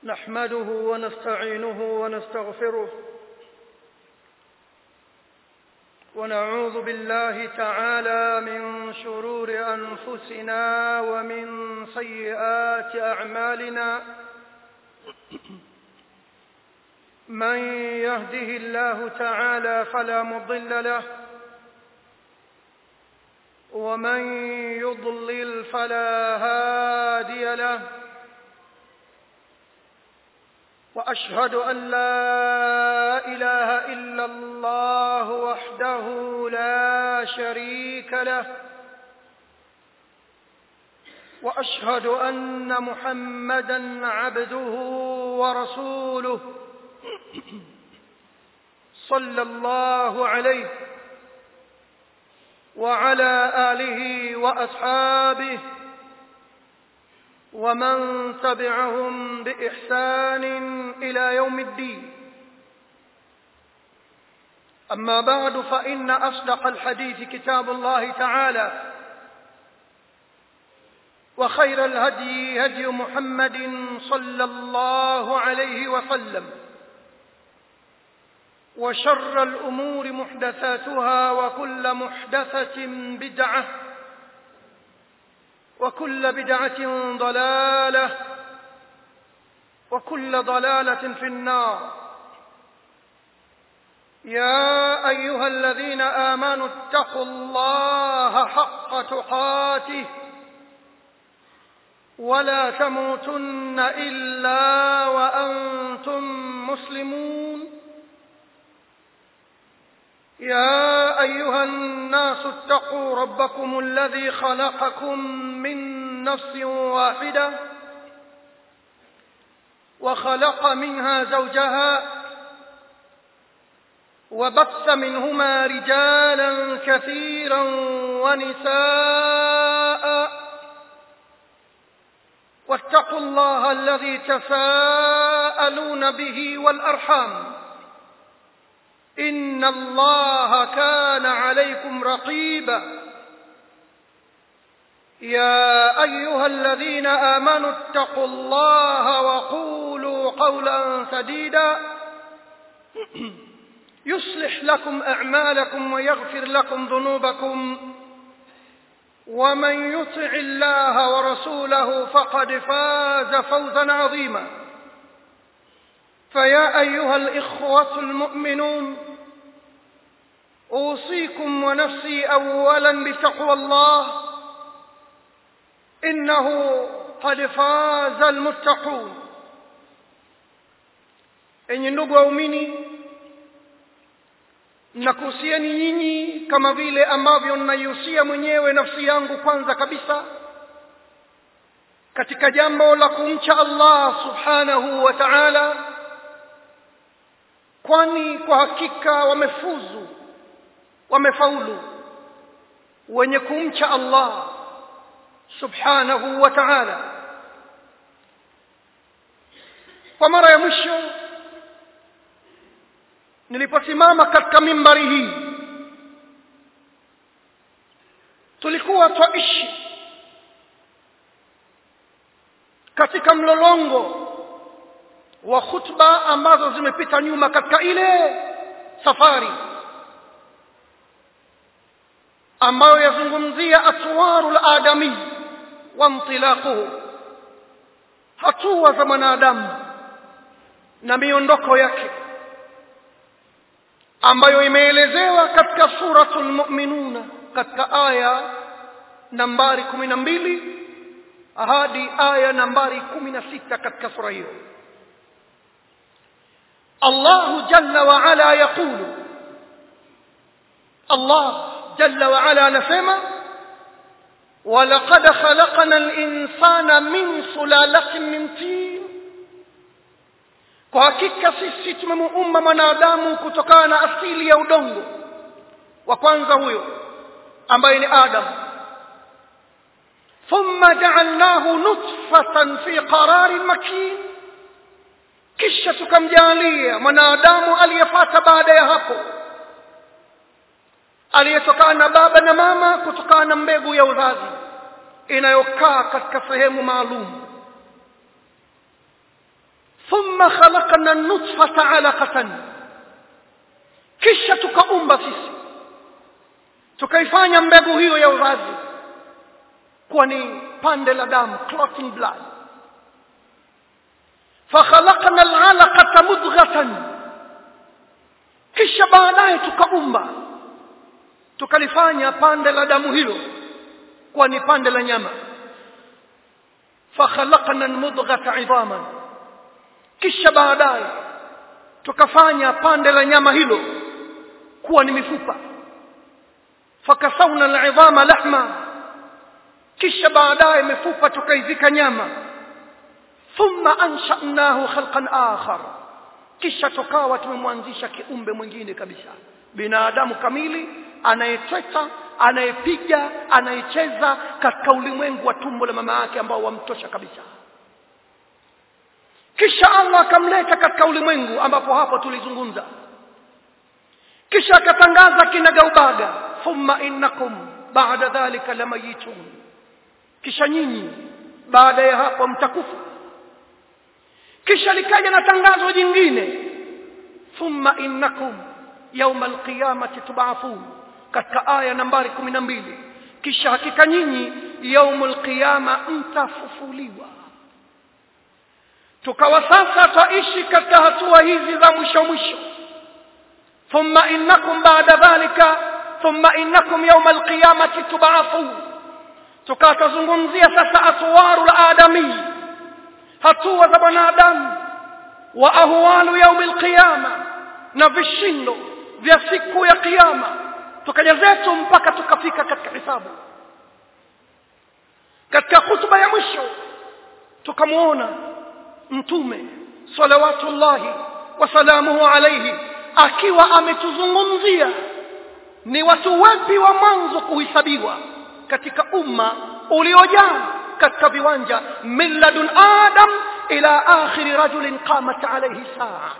نحمده ونستعينه ونستغفره ونعوذ بالله تعالى من شرور انفسنا ومن سيئات اعمالنا من يهده الله تعالى فلا مضل له ومن يضلل فلا هادي له واشهد ان لا اله الا الله وحده لا شريك له واشهد ان محمدا عبده ورسوله صلى الله عليه وعلى اله واصحابه ومن تبعهم باحسان الى يوم الدين اما بعد فان اصدق الحديث كتاب الله تعالى وخير الهدي هدي محمد صلى الله عليه وسلم وشر الامور محدثاتها وكل محدثه بدعه وكل بدعه ضلاله وكل ضلاله في النار يا ايها الذين امنوا اتقوا الله حق تقاته ولا تموتن الا وانتم مسلمون يا ايها الناس اتقوا ربكم الذي خلقكم من نفس واحده وخلق منها زوجها وبث منهما رجالا كثيرا ونساء واتقوا الله الذي تساءلون به والارحام ان الله كان عليكم رقيبا يا ايها الذين امنوا اتقوا الله وقولوا قولا سديدا يصلح لكم اعمالكم ويغفر لكم ذنوبكم ومن يطع الله ورسوله فقد فاز فوزا عظيما فيا ايها الاخوه المؤمنون اوصيكم ونفسي اولا بتقوى الله انه قد فاز المتقون enyi ndugu waumini nakuhusieni nyinyi kama vile ambavyo naihusia mwenyewe nafsi yangu kwanza kabisa katika jambo la kumcha allah subhanahu wa taala kwani kwa hakika wamefuzu wamefaulu wenye kumcha allah subhanahu wa taala kwa mara ya mwisho niliposimama katika mimbari hii tulikuwa twaishi katika mlolongo wa khutba ambazo zimepita nyuma katika ile safari ambayo yazungumzia atwaru ladami wa ntilaquhu hatua za mwanadamu na miondoko yake ambayo imeelezewa katika suratul mu'minuna katika aya nambari kumi na mbili hadi aya nambari kumi na sita katika sura hiyo الله جل وعلا يقول الله جل وعلا نسمع ولقد خلقنا الإنسان من سلالة من طين kwa hakika sisi tumemuumba mwanadamu kutokana na asili ya udongo wa kwanza huyo ambaye ni adam thumma jaalnahu nutfatan fi qararin makin kisha tukamjaalia mwanadamu aliyefata baada ya hapo aliyetokana na baba na mama kutokana na mbegu ya uzazi inayokaa katika sehemu maalum thumma khalaqna nutfata alaqatan kisha tukaumba sisi tukaifanya mbegu hiyo ya uzazi kuwa ni pande la damu clotting blood fakhalaqna alalaqata mudghatan kisha baadaye tukaumba tukalifanya pande la damu hilo kuwa ni pande la nyama fakhalaqna almudghata idhaman kisha baadaye tukafanya pande la nyama hilo kuwa ni mifupa fakasawna alidhama lahma kisha baadaye mifupa tukaizika nyama thumma ansha'nahu khalqan akhar kisha tukawa tumemwanzisha kiumbe mwingine kabisa binadamu kamili anayetweta anayepiga anayecheza katika ulimwengu wa tumbo la mama yake ambao wamtosha kabisa kisha Allah akamleta katika ulimwengu ambapo hapo tulizungumza kisha akatangaza kinagaubaga thumma innakum ba'da dhalika lamayitun kisha nyinyi baada ya hapo mtakufa kisha likaja na tangazo jingine thumma innakum yawma alqiyamati tub'athun katika aya nambari 12 kisha hakika nyinyi yaumul qiyama mtafufuliwa tukawa sasa twaishi katika hatua hizi za mwisho mwisho thumma innakum ba'da dhalika thumma innakum yawma alqiyamati tub'athun tukawa tuzungumzia sasa atwaru aladami hatua za wanadamu wa ahwalu yaumi alqiyama na vishindo vya siku ya kiyama tukaja zetu mpaka tukafika katika hisabu katika hutuba ya mwisho tukamwona mtume salawatullahi wasalamuhu alaihi akiwa ametuzungumzia ni watu wapi wa mwanzo kuhesabiwa katika umma uliojaa katika viwanja min ladun adam ila akhiri rajulin qamat alayhi saa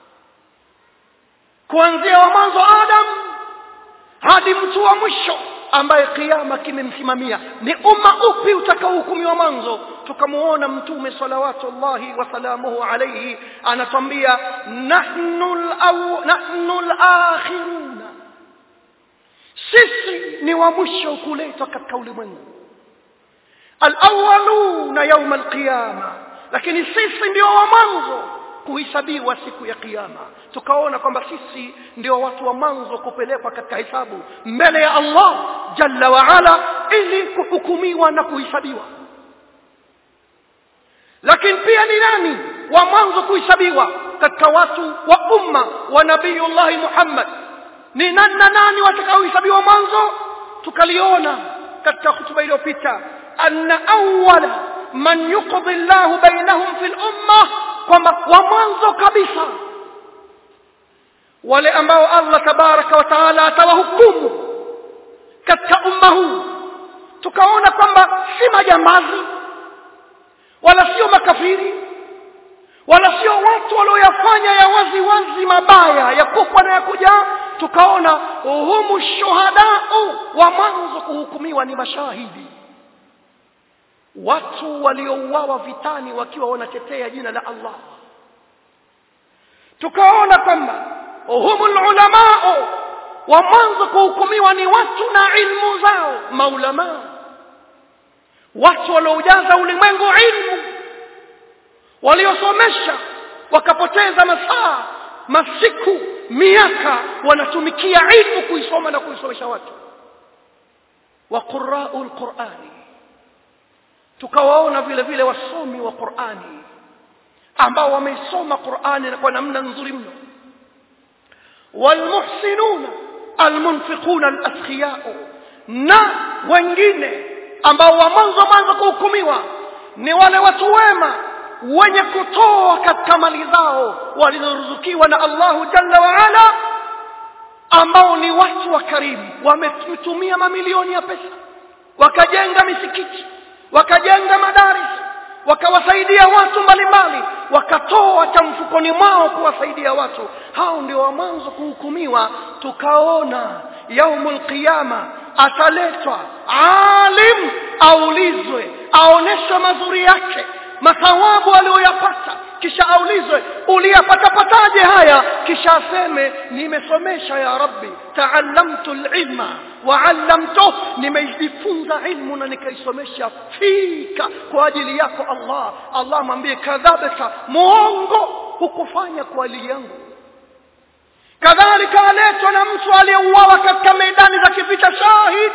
kuanzia wa mwanzo adam hadi mtu wa mwisho ambaye kiama kimemsimamia ni umma upi utakaohukumiwa mwanzo tukamuona mtume salawatullahi wasalamuhu alayhi anatwambia nahnu nahnu alakhiruna sisi ni wa mwisho kuletwa katika ulimwengu alawaluna yauma alqiyama lakini sisi ndio wa mwanzo kuhesabiwa siku ya kiyama tukaona kwamba sisi ndio watu wa mwanzo kupelekwa katika hisabu mbele ya Allah jalla wa ala ili kuhukumiwa na kuhesabiwa lakini pia ni nani wa mwanzo kuhesabiwa katika watu wa umma wa nabiyullahi Muhammad ni nani na nani watakaohesabiwa mwanzo tukaliona katika hutuba iliyopita anna awwala man yuqdi Allahu bainahum fil umma kwamba wa mwanzo kabisa wale ambao Allah tabaraka wa taala atawahukumu katika umma huu tukaona kwamba si majambazi wala sio makafiri wala sio watu walioyafanya ya wazi wazi mabaya ya kubwa na ya kujaa tukaona humu shuhadau wa mwanzo kuhukumiwa ni mashahidi watu waliouawa vitani wakiwa wanatetea jina la Allah tukaona kwamba humul ulamao wa mwanzo kuhukumiwa ni watu na ilmu zao maulama watu walioujaza ulimwengu ilmu waliosomesha wakapoteza masaa masiku miaka wanatumikia ilmu kuisoma na kuisomesha watu wa qurra'ul qur'ani tukawaona vile vile wasomi wa Qur'ani ambao wameisoma Qur'ani kwa namna nzuri mno walmuhsinuna almunfiquna alaskiyao na wengine ambao wa mwanzo mwanzo kuhukumiwa ni wale watu wema wenye kutoa katika mali zao walizoruzukiwa na Allahu jalla wa ala ambao ni watu wa karimu wametumia mamilioni ya pesa wakajenga misikiti wakajenga madaris wakawasaidia watu mbalimbali wakatoa cha mfukoni mwao kuwasaidia watu hao ndio wa mwanzo kuhukumiwa tukaona yaumul qiyama ataletwa alim aulizwe aoneshwe mazuri yake mathawabu aliyoyapata kisha aulizwe uliyapatapataje haya kisha aseme nimesomesha ya rabbi taallamtu lilma waallamtuh nimeijifunza ilmu na nikaisomesha fika kwa ajili yako allah allah mwambie kadhabta muongo hukufanya kwa ajili yangu kadhalika aletwa na mtu aliyeuawa katika medani za kivita shahid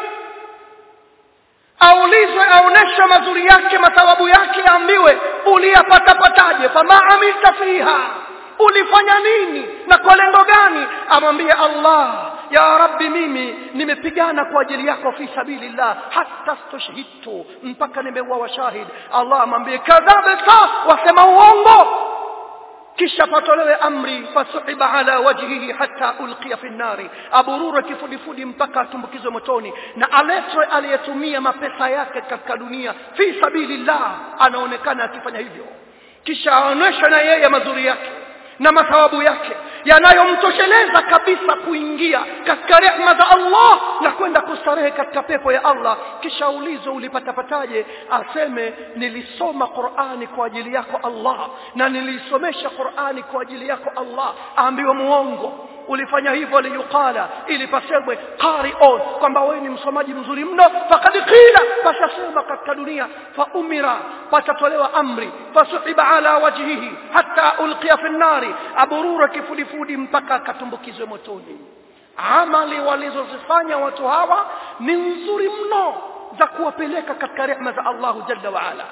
aulizwe aoneshwe mazuri yake mathawabu yake aambiwe uliyapatapataje fama amilta fiha ulifanya nini na kwa lengo gani amwambie allah ya rabbi mimi nimepigana kwa ajili yako fi sabilillah hata stushhidtu mpaka nimeuawa shahid allah amwambie kadhabta wasema uongo kisha patolewe amri fasuhiba ala wajhihi hata ulqiya fi nnari aburure kifudifudi mpaka atumbukizwe motoni na aletwe aliyetumia mapesa yake katika dunia fi sabilillah anaonekana akifanya hivyo kisha aonyeshwe na yeye mazuri yake na mathawabu yake yanayomtosheleza kabisa kuingia katika rehma za Allah na kwenda kustarehe katika pepo ya Allah kisha ulizo ulipatapataje aseme nilisoma Qur'ani kwa ajili yako Allah na nilisomesha Qur'ani kwa ajili yako Allah aambiwe muongo ulifanya hivyo liyuqala ili pasemwe qari'un kwamba wewe ni msomaji mzuri mno faqad qila pasasema katika dunia fa umira patatolewa amri fasuhiba ala wajhihi hatta ulqiya fi nnari aburura kifudifudi mpaka akatumbukizwe motoni amali walizozifanya watu hawa ni nzuri mno za kuwapeleka katika rehma za Allahu jalla wa ala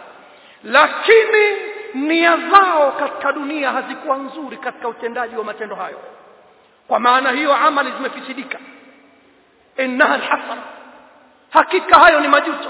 lakini nia zao katika dunia hazikuwa nzuri katika utendaji wa matendo hayo kwa maana hiyo amali zimefisidika innaha alhasra hakika hayo ni majuto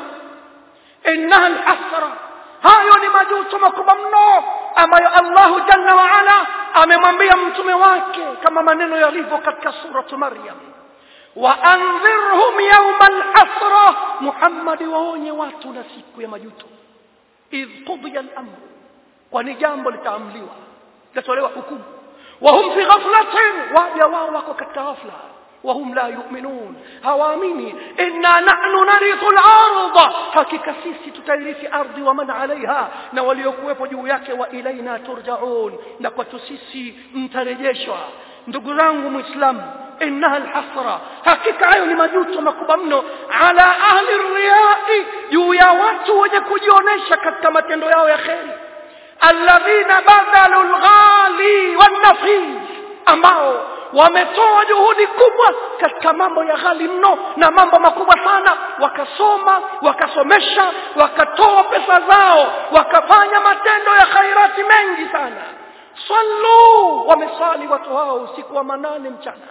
innaha alhasra hayo ni majuto makubwa mno ambayo Allahu jalla wa ala amemwambia mtume wake kama maneno yalivyo katika suratu Maryam wa anzirhum yawma alhasra Muhammad waonye watu na siku ya majuto idh qudiya al-amr kwani jambo litaamliwa litatolewa hukumu وهم في غفلة وابيا wako katika ghafla وهم لا يؤمنون hawaamini inna nahnu narithu al-ardh hakika sisi tutairithi ardhi wa man alaiha na waliokuwepo juu yake wa ilaina turjaun na kwetu sisi mtarejeshwa ndugu zangu muislamu innaha alhasra hakika hayo ni majuto makubwa mno ala ahli riyai juu ya watu wenye kujionesha katika matendo yao ya kheri alladhina badhalu alghali wanafis ambao wametoa juhudi kubwa katika mambo ya ghali mno na mambo makubwa sana wakasoma wakasomesha wakatoa pesa zao wakafanya matendo ya khairati mengi sana sallu wamesali watu hao usiku wa manane mchana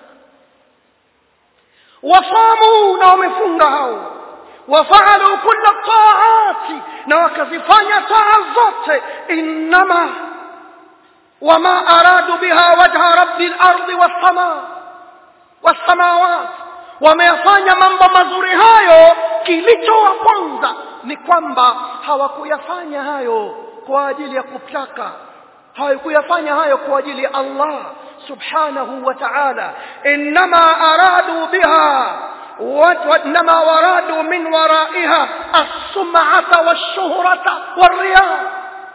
wasamu na wamefunga hao وفعلوا كل الطاعات نوكزفanya taa zote انما وما ارادوا بها وجه رب الارض والسماء والسماوات wameyafanya mambo mazuri hayo kilichowaponza ni kwamba hawakuyafanya hayo kwa ajili ya kutaka hawakuyafanya hayo kwa ajili ya Allah subhanahu wa ta'ala inma aradu biha وانما ورادوا من ورائها السمعة والشهرة والرياء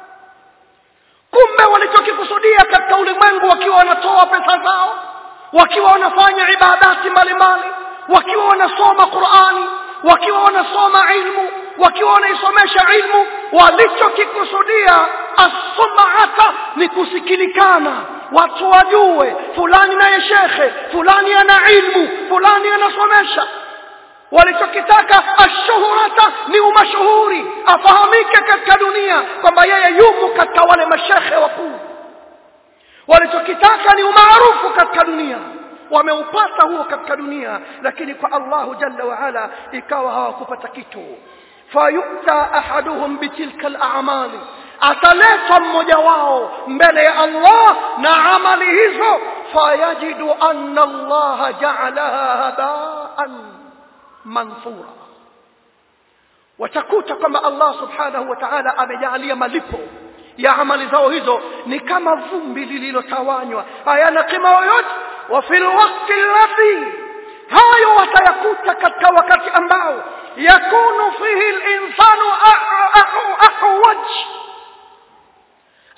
kumbe walichokikusudia katika ulimwengu wakiwa wanatoa pesa zao wakiwa wanafanya ibadati mbalimbali wakiwa wanasoma Qur'ani wakiwa wanasoma ilmu wakiwa wanaisomesha ilmu walichokikusudia as-sum'ata ni kusikilikana watu wajue fulani naye shekhe fulani ana ilmu fulani anasomesha walichokitaka ashuhurata ni umashuhuri afahamike katika dunia kwamba yeye yumo katika wale mashekhe wakuu walichokitaka ni umaarufu katika dunia wameupata huo katika dunia lakini kwa Allahu jalla wa ala ikawa hawakupata kitu fayuta ahaduhum bitilka al-a'mali ataletwa mmoja wao mbele ya Allah na amali hizo fayajidu anna Allah ja'alaha haba'an manthura watakuta kwamba Allah subhanahu wa ta'ala amejalia malipo ya amali zao hizo ni kama vumbi lililotawanywa hayana kima yoyote wa fil waqti alladhi hayo watayakuta katika wakati ambao yakunu fihi al-insanu ahwaj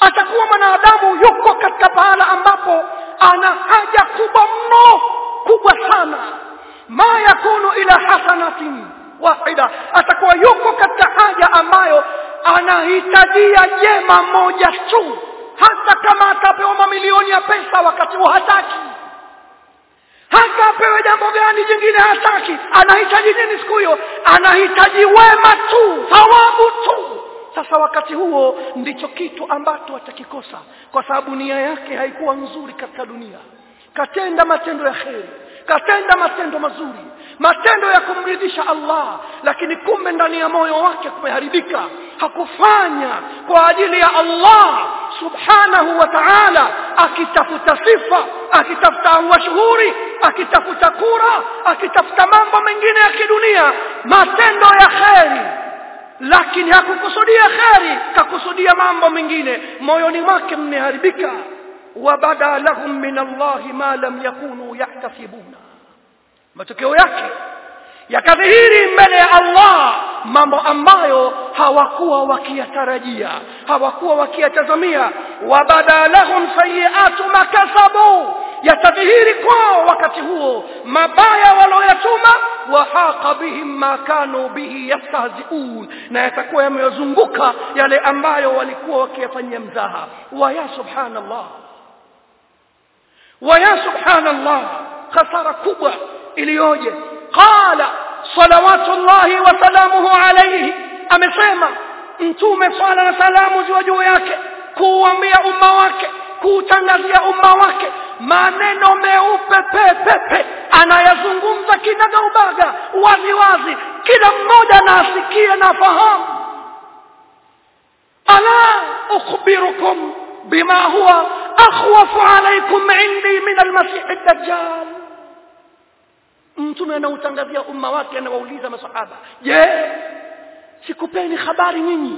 atakuwa mwanadamu yuko katika pahala ambapo ana haja kubwa mno kubwa sana ma yakunu ila hasanatin wahida atakuwa yuko katika haja ambayo anahitajia jema moja tu hata kama atapewa mamilioni ya pesa wakati huo hataki hata apewe jambo gani jingine hataki anahitaji nini siku hiyo anahitaji wema tu thawabu tu sasa wakati huo ndicho kitu ambacho atakikosa kwa sababu nia yake haikuwa nzuri katika dunia katenda matendo ya kheri katenda matendo mazuri matendo ya kumridhisha Allah lakini kumbe ndani ya moyo wake kumeharibika hakufanya kwa ajili ya Allah subhanahu wa ta'ala akitafuta sifa akitafuta mashuhuri akitafuta kura akitafuta mambo mengine ya kidunia matendo ya kheri lakini hakukusudia kheri kakusudia mambo mengine moyoni mwake mmeharibika wabada lahum min Allahi ma lam yakunu yahtasibuna matokeo yake yakadhihiri mbele ya Allah mambo ambayo hawakuwa wakiyatarajia hawakuwa wakiyatazamia wabada lahum sayiatu makasabu yatadhihiri kwao wakati huo mabaya walioyatuma wahaqa bihim ma kanu bihi yastahziun na yatakuwa yamewazunguka yale ambayo walikuwa wakiyafanyia mzaha wa ya subhanallah wa ya subhanallah khasara kubwa iliyoje qala salawatullahi wa salamuhu alayhi amesema mtume swala na salamu ziwe juu yake kuuambia umma wake kuutangazia umma wake maneno meupe pepepe anayazungumza kinaga ubaga wazi wazi kila mmoja na asikie na fahamu ala ukhbirukum bima huwa akhwafu alaykum indi min almasih ad-dajjal mtume anautangazia umma wake anawauliza masahaba je sikupeni habari nyinyi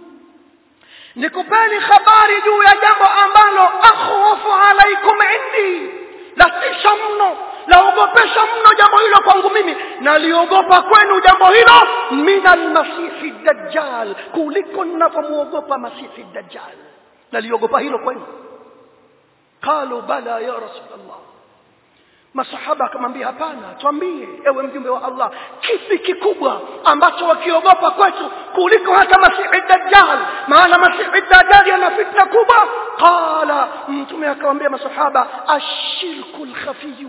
nikupeni habari juu ya jambo ambalo akhwafu alaikum indi latisha mno laogopesha mno jambo hilo kwangu mimi naliogopa kwenu jambo hilo min almasihi dajjal kuliko ninavyomuogopa masihi dajjal naliogopa hilo kwenu qalu bala ya rasulallah masahaba akamwambia hapana twambie ewe mjumbe wa Allah kipi kikubwa ambacho wakiogopa kwetu kuliko hata masihi dajjal maana masihi dajjal ana fitna kubwa qala mtume akamwambia masahaba ashirku alkhafiyu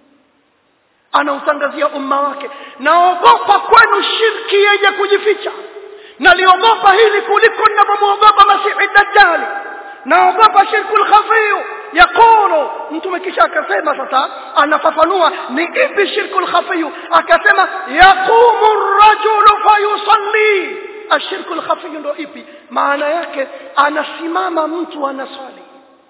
anautangazia umma wake naogopa kwenu shirki yenye kujificha naliogopa hili kuliko ninavyomuogopa masihi dajjal naogopa shirku alkhafiyu yaqulu mtume kisha akasema sasa anafafanua ni ipi shirku alkhafiyu akasema yaqumu ar-rajulu fayusalli ashirku alkhafiyu ndo ipi maana yake anasimama mtu anaswali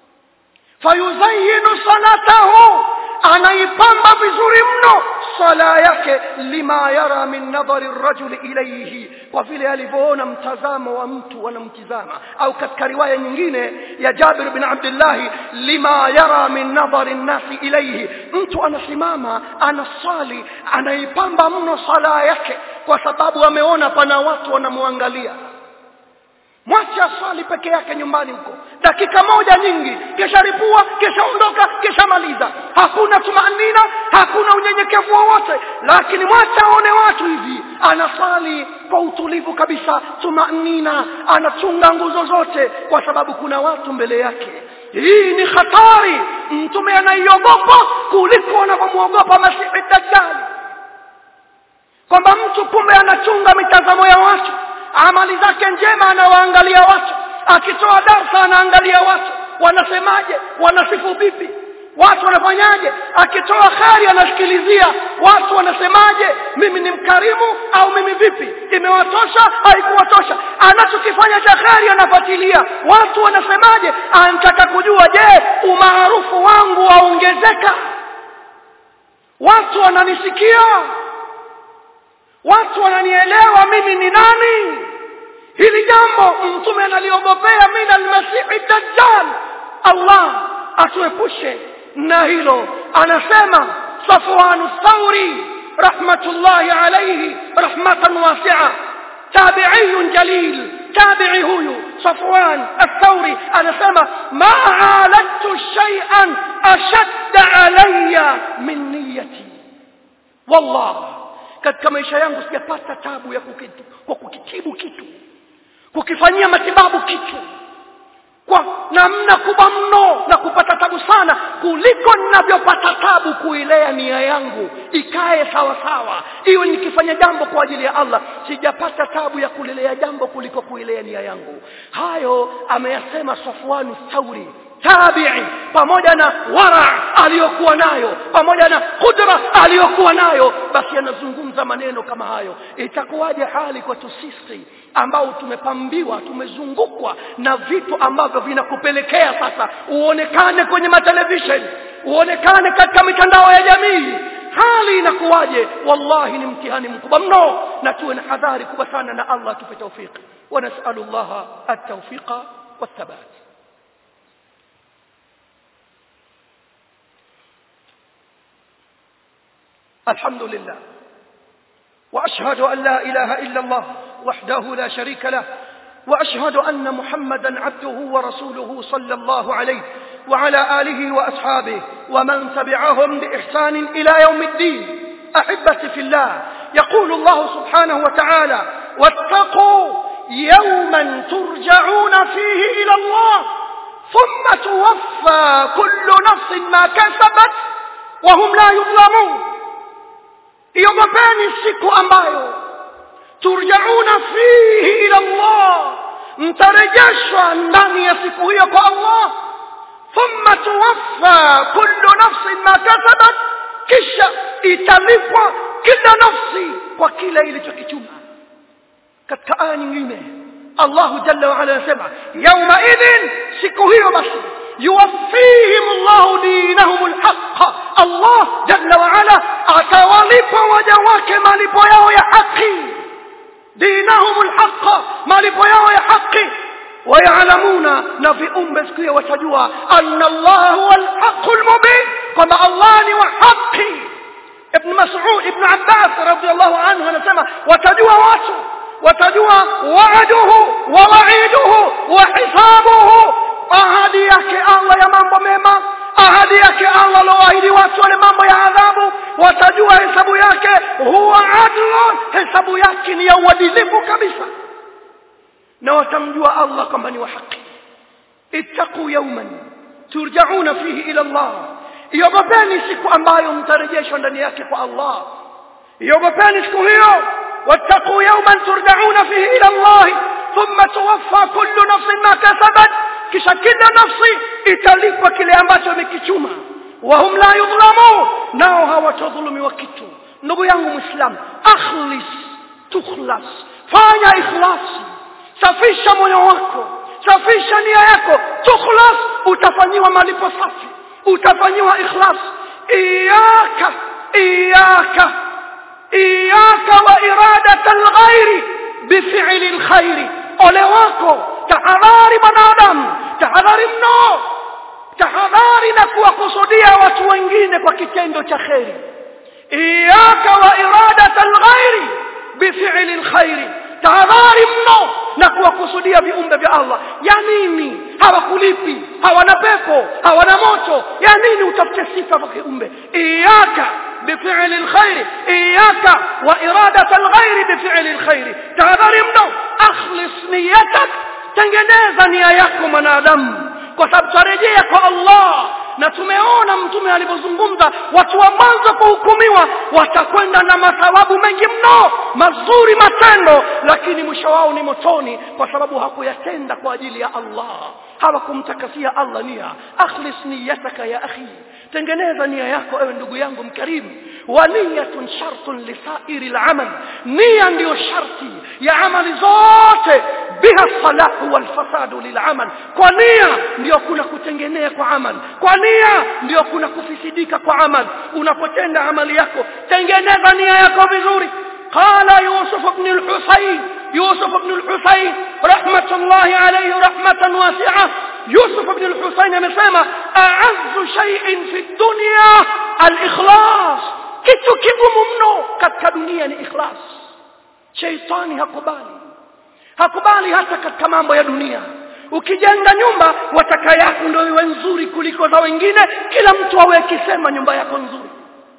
fayuzayyinu salatahu anaipamba vizuri mno sala yake lima yara min nadhari rajuli ilayhi kwa vile alivyoona mtazamo wa mtu anamtizama au katika riwaya nyingine ya Jabir bin Abdullah lima yara min nadhari nasi ilayhi mtu anasimama anaswali anaipamba mno sala yake kwa sababu ameona pana watu wanamwangalia mwache aswali peke yake nyumbani huko dakika moja nyingi kisha ripua kisha ondoka kisha maliza hakuna tumanina hakuna unyenyekevu wowote lakini mwache aone watu hivi anaswali kwa utulivu kabisa tumanina anachunga nguzo zote kwa sababu kuna watu mbele yake hii ni hatari mtume anaiogopa kuliko anavyomwogopa masihi dajjali kwamba mtu kumbe anachunga mitazamo ya watu amali zake njema anawaangalia watu akitoa darsa anaangalia watu wanasemaje wanasifu vipi watu wanafanyaje akitoa khari anasikilizia watu wanasemaje mimi ni mkarimu au mimi vipi imewatosha haikuwatosha anachokifanya cha khari anafuatilia watu wanasemaje anataka kujua je umaarufu wangu waongezeka watu wananisikia watu wananielewa mimi ni nani hili jambo mtume analiogopea min almasihi dajjal allah atuepushe na hilo anasema safwanu thauri rahmatullahi alayhi rahmatan wasi'a tabi'iyun jalil tabi'i huyu Safwan al-Thawri anasema ma aladtu shay'an ashadda alayya min niyyati wallah katika maisha yangu sijapata tabu ya kukitu, kwa kukitibu kitu kukifanyia matibabu kitu kwa namna kubwa mno na kupata tabu sana kuliko ninavyopata tabu kuilea nia yangu ikae sawa sawa iwe nikifanya jambo kwa ajili ya Allah sijapata tabu ya kulelea jambo kuliko kuilea nia yangu hayo ameyasema Safwanu Thauri tabi'i pamoja na wara aliyokuwa nayo pamoja na kudra aliyokuwa nayo basi anazungumza maneno kama hayo itakuwaje hali kwetu sisi ambao tumepambiwa tumezungukwa na vitu ambavyo vinakupelekea sasa uonekane kwenye matelevisheni uonekane katika mitandao ya jamii hali inakuwaje wallahi ni mtihani mkubwa mno na tuwe na hadhari kubwa sana na Allah atupe tawfiki wa nas'alullaha at-tawfiqa wat-thabat الحمد لله واشهد ان لا اله الا الله وحده لا شريك له واشهد ان محمدا عبده ورسوله صلى الله عليه وعلى اله واصحابه ومن تبعهم باحسان الى يوم الدين احبتي في الله يقول الله سبحانه وتعالى واتقوا يوما ترجعون فيه الى الله ثم توفى كل نفس ما كسبت وهم لا يظلمون iogopeni siku ambayo turjauna fihi ila Allah mtarejeshwa ndani ya siku hiyo kwa Allah thumma tuwaffa kullu nafsin ma kasabat kisha italipwa kila nafsi kwa kile ilichokichuma katika aya nyingine Allah jalla wa ala anasema yauma idhin siku hiyo basi yuwaffihim Allah dinahum alhaq Allah jalla wa ala atawalipa waja wake malipo yao ya haki dinahum alhaq malipo yao ya haki wayalamuna na viumbe siku hiyo watajua anna Allah huwa alhaq almubin kwamba Allah ni wa haki ibn Mas'ud ibn Abbas radiyallahu anhu anasema watajua watu watajua waaduhu wa waiduhu wa hisabuhu ahadi yake Allah ya mambo mema ahadi yake Allah aloahidi watu wale mambo ya adhabu watajua hesabu yake huwa adlun hesabu yake ni ya uadilifu kabisa na watamjua Allah kwamba ni wa haki ittaqu yawman turjauna fihi ila Allah iogopeni siku ambayo mtarejeshwa ndani yake kwa Allah iogopeni siku hiyo واتقوا يوما ترجعون فيه إلى الله ثم توفى كل نفس ما كسبت kisha kila nafsi italipwa kile ambacho imekichuma wahum la yudhlamun nao hawatadhulumiwa kitu ndugu yangu muislam akhlis tukhlas fanya ikhlasi safisha moyo wako safisha nia yako tukhlas utafanyiwa malipo safi utafanyiwa ikhlas iyaka iyaka iyaka wa iradata alghairi bifili alkhairi ole wako tahadhari mwanadamu tahadhari mno tahadhari na kuwakusudia watu wengine kwa kitendo cha kheri iyaka wa iradata alghairi bifili alkhairi tahadhari mno na kuwakusudia viumbe vya Allah ya nini hawakulipi hawana pepo hawana moto ya nini utafute sifa kwa kiumbe iyaka بفعل الخير إياك وإرادة الغير بفعل الخير تهذري منه أخلص نيتك tengeneza nia yako mwanadamu kwa sababu tarejea kwa Allah na tumeona mtume alivyozungumza watu wa mwanzo kuhukumiwa watakwenda na mathawabu mengi mno mazuri matendo lakini mwisho wao ni motoni kwa sababu hakuyatenda kwa ajili ya Allah hawakumtakasia Allah nia akhlis niyataka ya akhi tengeneza nia yako ewe ndugu yangu mkarimu wa niyatun shartun lisairi al-amal nia ndiyo sharti ya amali zote biha salahu wal fasadu lil'amal kwa nia ndio kuna kutengenea kwa amal kwa nia ndio kuna kufisidika kwa amal unapotenda amali yako tengeneza nia yako vizuri قال يوسف بن الحسين يوسف بن الحسين رحمة الله عليه رحمة واسعة يوسف بن الحسين amesema أعز شيء في الدنيا الإخلاص kitu kigumu mno katika dunia ni ikhlas sheitani hakubali hakubali hata katika mambo ya dunia ukijenga nyumba wataka yako ndio iwe nzuri kuliko za wengine kila mtu awe akisema nyumba yako nzuri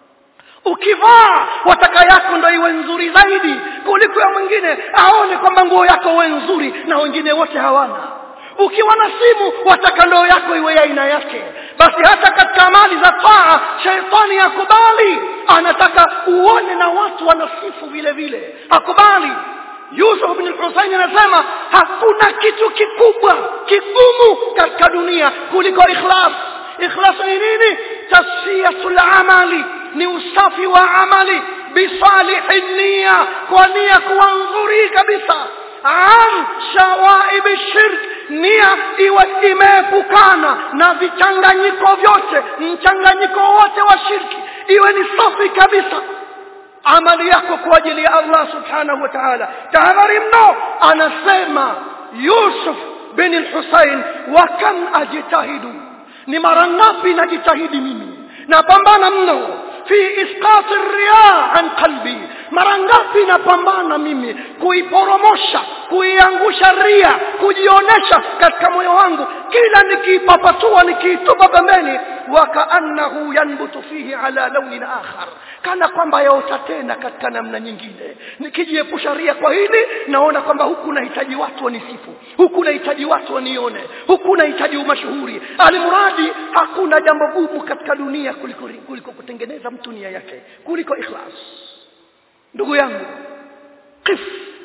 ukivaa wataka yako ndio iwe nzuri zaidi kuliko ya mwingine aone kwamba nguo yako iwe nzuri na wengine wote hawana ukiwa na simu wataka ndoo yako iwe ya aina yake basi hata katika amali za taa sheitani akubali anataka uone na watu wanasifu vile vile akubali Yusuf bin Husaini anasema hakuna kitu kikubwa kigumu katika dunia kuliko ikhlas ikhlas ni nini tasfiyatul amali ni usafi wa amali bisalihi nia kwa nia kuwa nzuri kabisa an shawaib shirk nia iwe imeepukana na vichanganyiko vyote mchanganyiko wote wa shirki iwe ni safi kabisa amali yako kwa ajili ya Allah subhanahu wa ta'ala tahadhari mno anasema Yusuf bin al-Husayn wa kam ajtahidu ni mara ngapi najitahidi mimi napambana mno fi isqat ar-riya an qalbi mara ngapi napambana mimi kuiporomosha kuiangusha ria kujionesha katika moyo wangu kila nikiipapatua nikiitupa pembeni wakaannahu yanbutu fihi ala launin akhar kana kwamba yaota tena katika namna nyingine nikijiepusha ria kwa hili naona kwamba huku nahitaji watu wanisifu huku nahitaji watu wanione huku nahitaji umashuhuri alimradi hakuna jambo gumu katika dunia kuliko, kuliko kutengeneza mtu nia yake kuliko ikhlas ndugu yangu qif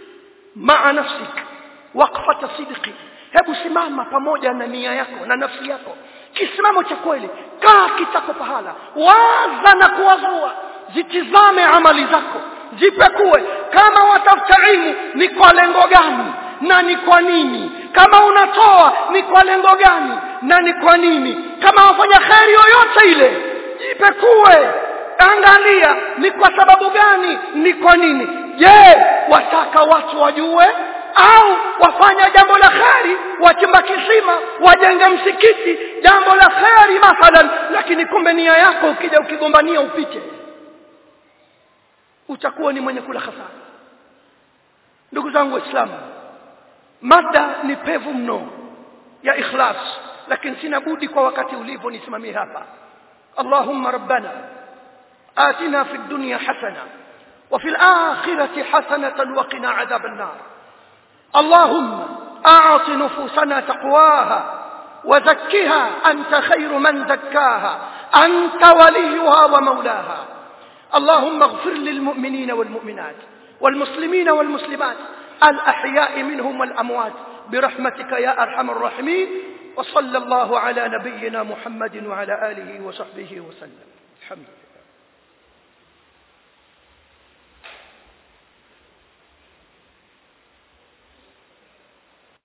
maa nafsik waqfata sidqi hebu simama pamoja na nia yako na nafsi yako kisimamo cha kweli kaa kitako pahala waza na kuwazua zitizame amali zako jipekue kama watafuta ilmu ni kwa lengo gani na ni kwa nini kama unatoa ni kwa lengo gani na ni kwa nini kama wafanya kheri yoyote ile jipekue angalia ni kwa sababu gani ni kwa nini je wataka watu wajue au wafanya jambo la kheri wachimba kisima wajenge msikiti jambo la kheri mathalan lakini kumbe nia yako ukija ukigombania upite utakuwa ni mwenye kula hasara ndugu zangu waislamu mada ni pevu mno ya ikhlas lakini sina budi kwa wakati ulivyo nisimamie hapa allahumma rabbana آتنا في الدنيا حسنة وفي الآخرة حسنة وقنا عذاب النار اللهم أعط نفوسنا تقواها وزكها أنت خير من زكاها أنت وليها ومولاها اللهم اغفر للمؤمنين والمؤمنات والمسلمين والمسلمات الأحياء منهم والأموات برحمتك يا أرحم الراحمين وصلى الله على نبينا محمد وعلى آله وصحبه وسلم الحمد لله